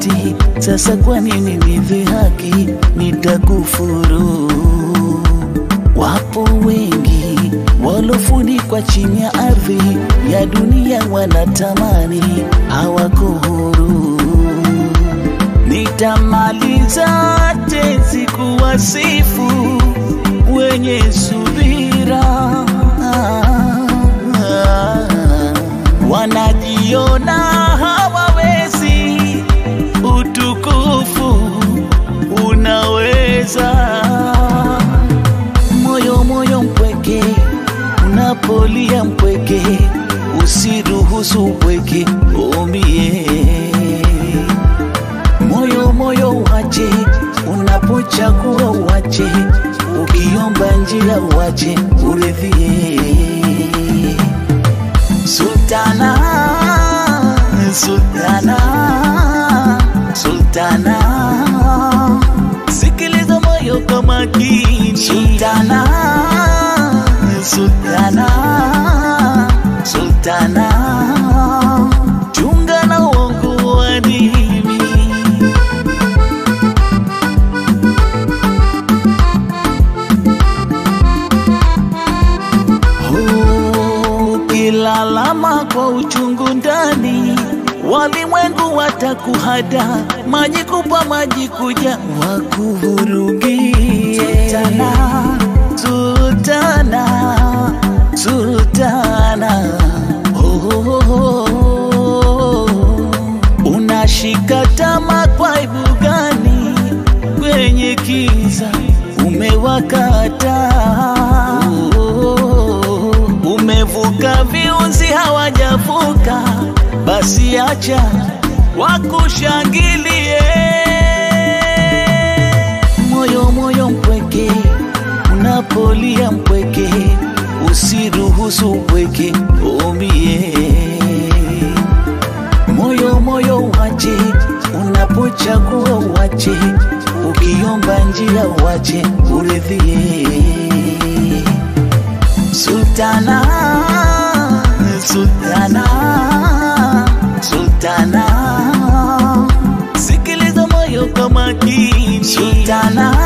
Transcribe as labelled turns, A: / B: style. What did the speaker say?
A: dhati. Sasa kwa nini nidhihaki? Nitakufuru. Wapo wengi walofunikwa chini ya ardhi ya dunia, wanatamani hawako huru. Nitamaliza tenzi kuwasifu wenye subira, wanajiona hawawezi, utukufu unaweza. Moyo moyo mpweke, unapolia mpweke, usiruhusu upweke umie moyo moyo uache, unapochagua uache, ukiomba njia uache, uridhie. Sultana, sultana, sultana, sikiliza moyo kwa makini. Sultana, sultana, sultana, chunga na uongo wa dini. Ukilalama kwa uchungu ndani, walimwengu watakuhada, maji kupa maji kuja wakuvurugie. Sultana, sultana, sultana, oh, oh, oh, oh. Unashika tama kwa aibu gani? Kwenye kiza umewakata, umevuka viunzi hawajavuka, basi acha wakushangilie. Moyo moyo mpweke, unapolia mpweke, usiruhusu upweke umie moyo moyo uache, unapochagua uache, ukiomba njia uache, uridhie. Sultana, sultana, sultana, sikiliza moyo kwa makini. Sultana,